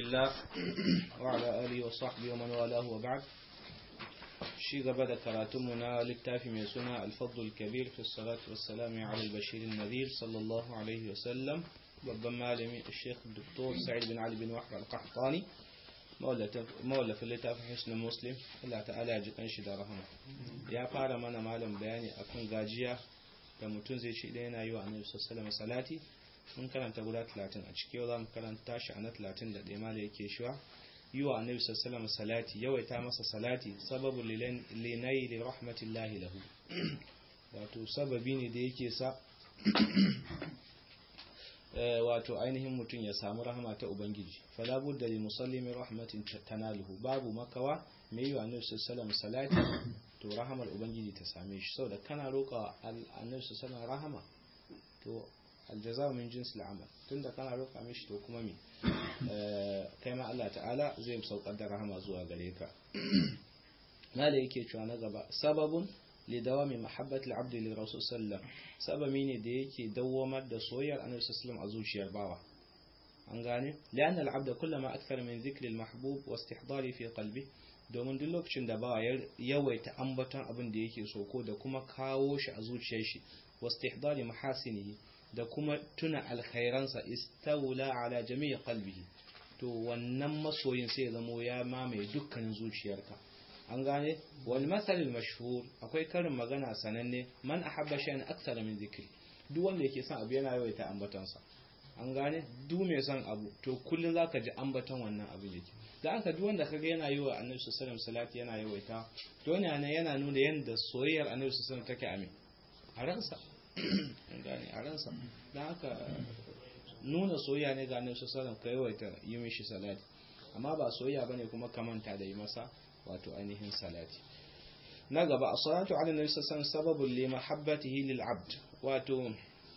الله وعلى آله وصحبه ومن والاه وبعد shi gaba da karatunmu na littafi mai suna alfadul kabir fi salatu wassalami ala albashirin nadir sallallahu alaihi wasallam babban malami sheikh dr sa'id bin ali bin wahab al-qahtani mawallafin littafin hisnul muslim Allah ta'ala ya ji kanshi da rahama ya fara mana malam bayani akan gajiya da mutum zai ce idan yana yi wa annabi sallallahu salati mun karanta guda 30 a ciki yau za mu karanta shi a na 31 ma da yake shiwa yi wa annabi sallallahu salati yawaita masa salati sababu linai da rahmatillahi lahu wato sababi ne da yake sa wato ainihin mutum ya samu rahama ta ubangiji fala budda lil musalli min rahmatin tanaluhu babu makawa mai yi wa annabi sallallahu salati to rahamar ubangiji ta same shi saboda kana roƙa annabi sallallahu rahama to aljaza min jinsil amal tunda kana roƙa mishi to kuma me kai ma Allah ta'ala zai saukar da rahama zuwa gare ka mala yake cewa na gaba sababun li dawami mahabbati al-abd li rasul sallam sababi ne da yake dawwamar da soyayyar annabi sallallahu a zuciyar bawa an gane lian al-abd kullama akthar min dhikri al-mahbub wa istihdari fi qalbi domin duk lokacin da bawa yawaita ambaton abin da yake so ko da kuma kawo shi a zuciyar shi wa istihdari mahasinihi da kuma tuna alkhairansa istawla ala jami'i qalbihi to wannan masoyin sai ya zamo ya mamaye dukkanin zuciyarka an gane wal masalil mashhur akwai karin magana sananne man ahabba shay'an akthara min dhikri duk wanda yake son abu yana yawaita ambatansa an gane duk mai son abu to kullun zaka ji ambaton wannan abu yake da aka duk wanda kaga yana yi wa annabi sallallahu alaihi salati yana yawaita to ne yana nuna yanda soyayyar annabi sallallahu alaihi take amin a ransa gane a ransa don haka nuna soyayya ne ga annabi sallallahu ka yawaita yi mishi salati amma ba soyayya bane kuma kamanta da yi masa wato ainihin salati na gaba as-salatu ala nabi sallallahu sababun li mahabbatihi lil abd wato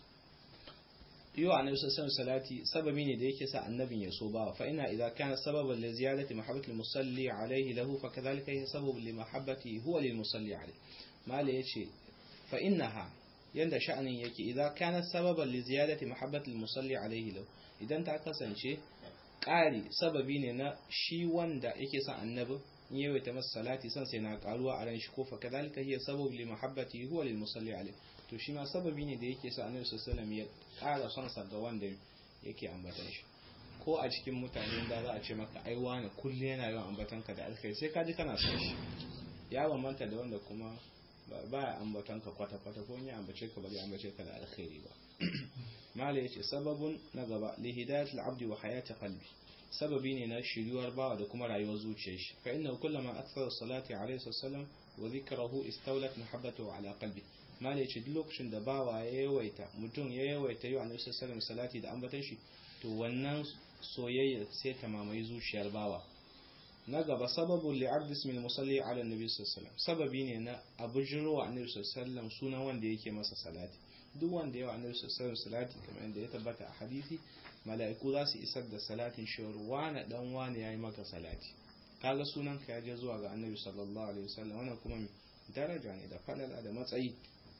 yi wa annabi sallallahu salati sababi ne da yake sa annabin ya so ba fa ina idza kana sababan li ziyadati mahabbati musalli alayhi lahu fa kadhalika hiya sababun li mahabbati huwa lil musalli alayhi mala yace fa innaha yanda sha'anin yake idan kana sababan li ziyadati mahabbatil musalli alaihi law idan ta kasance ƙari sababi ne na shi wanda yake son annabi in yawaita masa salati san sai na karuwa a ran shi ko fa kadalika hiya sababu li mahabbati huwa lil musalli alaihi to shi ma sababi ne da yake sa annabi sallallahu alaihi wasallam ya ƙara son sa ga wanda yake ambatan shi ko a cikin mutane da za a ce maka ai wani kullu yana yawan ambatan ka da alkhairi sai ka ji kana son shi ya bambanta da wanda kuma ba ya ambaton ka kwata-kwata ko ya ambace ka ba zai ambace ka da alkhairi ba mala yace sababun na gaba li hidayat al-abdi wa hayat qalbi sababi ne na shiryuwar bawa da kuma rayuwar zuciyar shi fa inna kullama akthara salati alayhi sallam wa dhikrahu istawlat mahabbatuhu ala qalbi mala yace duk lokacin da bawa ya yawaita mutum ya yawaita yi annabi sallallahu salati da ambatan shi to wannan soyayya sai ta mamaye zuciyar bawa na gaba sababun li'abd ismil musalli ala nabi sallallahu sababi ne na abujiro wa annabi sallallahu sunan wanda yake masa salati duk wanda yawa annabi sallallahu salati kamar yadda ya tabbata a hadisi mala'iku za su isar da salatin shawar wani dan wani yayi maka salati kaga sunan ka ya je zuwa ga annabi sallallahu alaihi wasallam wannan kuma daraja ne da falala da matsayi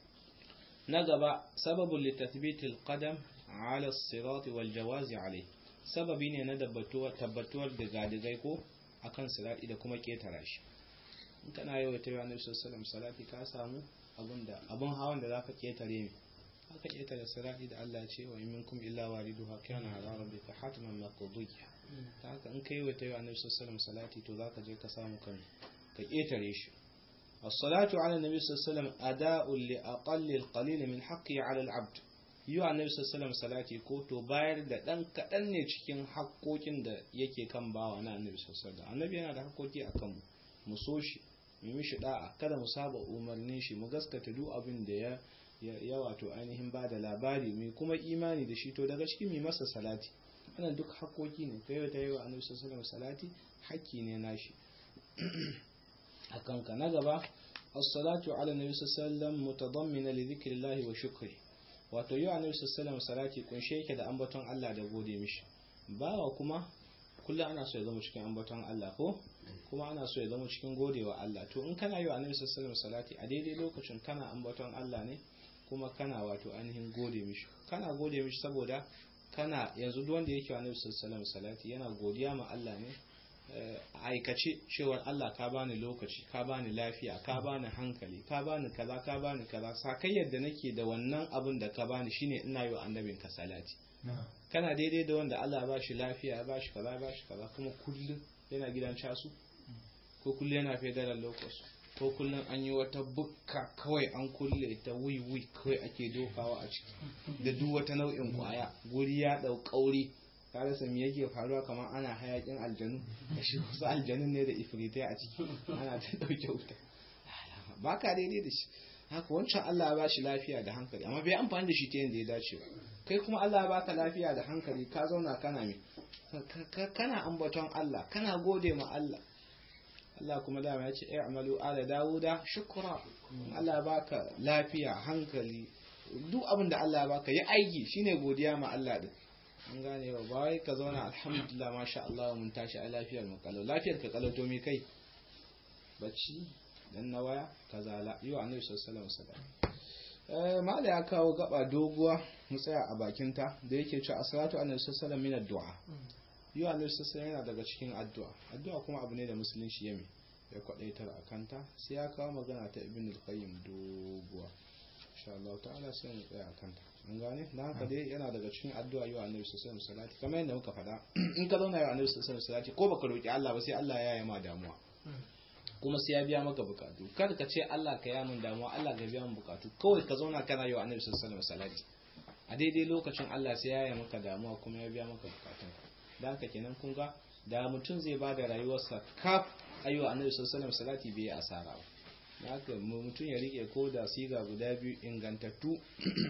na gaba sababun litathbitil qadam ala as-sirat wal jawazi alayhi sababi ne na tabbatuwar da gadigai ko akan salati da kuma ketara shi in kana yau ta yawa nabi sallallahu salati ka samu abunda abun hawan da zaka ketare ne haka ketare salati da Allah ce wa minkum illa wariduha kana ala rabbika hatman maqdiya ta haka in kai wata yawa nabi sallallahu salati to zaka je ka samu kan ka ketare shi الصلاة على النبي صلى الله عليه وسلم أداء لأقل القليل من حقه على العبد yi wa annabi sallallahu salati ko to bayar da dan kadan ne cikin haƙoƙin da yake kan bawa na annabi sallallahu annabi yana da haƙoƙi a kanmu mu so shi mu mishi da'a kada mu saba umarnin shi mu gaskata duk abin da ya ya wato ainihin ba da labari mai kuma imani da shi to daga cikin mai masa salati wannan duk haƙoƙi ne kai ta yi wa annabi sallallahu salati haƙƙi ne nashi a kanka na gaba as-salatu ala nabi sallallahu alaihi wasallam mutadammina li dhikrillahi wa shukri wato yau annabi sallallahu salati kunshe yake da ambaton Allah da gode mishi bawa kuma kullum ana so ya zama cikin ambaton Allah ko kuma ana so ya zama cikin godewa Allah to in kana yau annabi sallallahu salati a daidai lokacin kana ambaton Allah ne kuma kana wato ainihin gode mishi kana gode mishi saboda kana yanzu duk wanda yake wa Annabi sallallahu salati yana godiya ma Allah ne aikace cewa Allah ka bani lokaci ka bani lafiya ka bani hankali ka bani kaza ka bani kaza sakai yadda nake da wannan abin da ka bani shine ina yi wa annabin ka salati kana daidai da wanda Allah ba shi lafiya ya ba shi kaza ba shi kaza kuma kullum yana gidan casu ko kullum yana federal locus ko kullum an yi wata bukka kawai an kulle ta wiwi kawai ake dokawa a ciki da duk wata nau'in kwaya guri ya dau kauri ka rasa me yake faruwa kamar ana hayakin aljanu da shi wasu aljanun ne da ifritai a ciki ana ta dauke wuta ba ka daidai da shi haka wancan Allah ya ba shi lafiya da hankali amma bai amfani da shi ta yadda ya dace ba kai kuma Allah ya baka lafiya da hankali ka zauna kana me kana ambaton Allah kana gode ma Allah Allah kuma dama ya ce i'malu ala dawuda shukra Allah ya baka lafiya hankali duk abin da Allah ya baka yi aiki shine godiya ma Allah din an gane ba ba wai ka zauna alhamdulillah masha Allah mun tashi a lafiyar mu kalau lafiyar ka kalau to me kai bacci dan na waya kazala yi wa annabi sallallahu alaihi wasallam mala ya kawo gaba doguwa mu tsaya a bakin ta da yake cewa as-salatu annabi sallallahu alaihi wasallam min ad-du'a yi wa annabi sallallahu yana daga cikin addu'a addu'a kuma abu ne da musulunci yame ya kwadaitar a kanta sai ya kawo magana ta ibn al-qayyim doguwa insha Allah ta'ala sai mu tsaya a kanta an gane dan haka dai yana daga cikin addu'a yi wa annabi sallallahu alaihi wasallam salati kamar yadda muka faɗa in ka zauna yi wa annabi sallallahu alaihi wasallam salati ko baka roki Allah ba sai Allah ya yi ma damuwa kuma sai ya biya maka bukatu kada ka ce Allah ka yi min damuwa Allah ka biya min bukatu kawai ka zauna kana yi wa annabi sallallahu alaihi wasallam salati a daidai lokacin Allah sai ya yi maka damuwa kuma ya biya maka bukatun da haka kenan kun ga da mutum zai ba da rayuwarsa kaf ayyuwa annabi sallallahu alaihi wasallam salati bai asara ba da haka mutum ya rike ko da siga guda biyu ingantattu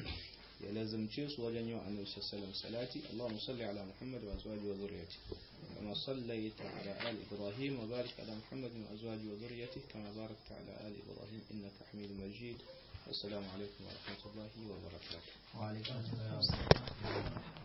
ya lazumce su wajen yi wa annabi sallallahu alaihi salati Allahumma salli ala Muhammad wa azwaji wa zurriyyati kama sallaita ala ali Ibrahim wa barik ala Muhammad wa azwaji wa zurriyyati kama barakta ala ali Ibrahim innaka Hamidum Majid assalamu alaikum wa rahmatullahi wa barakatuh wa alaikum assalam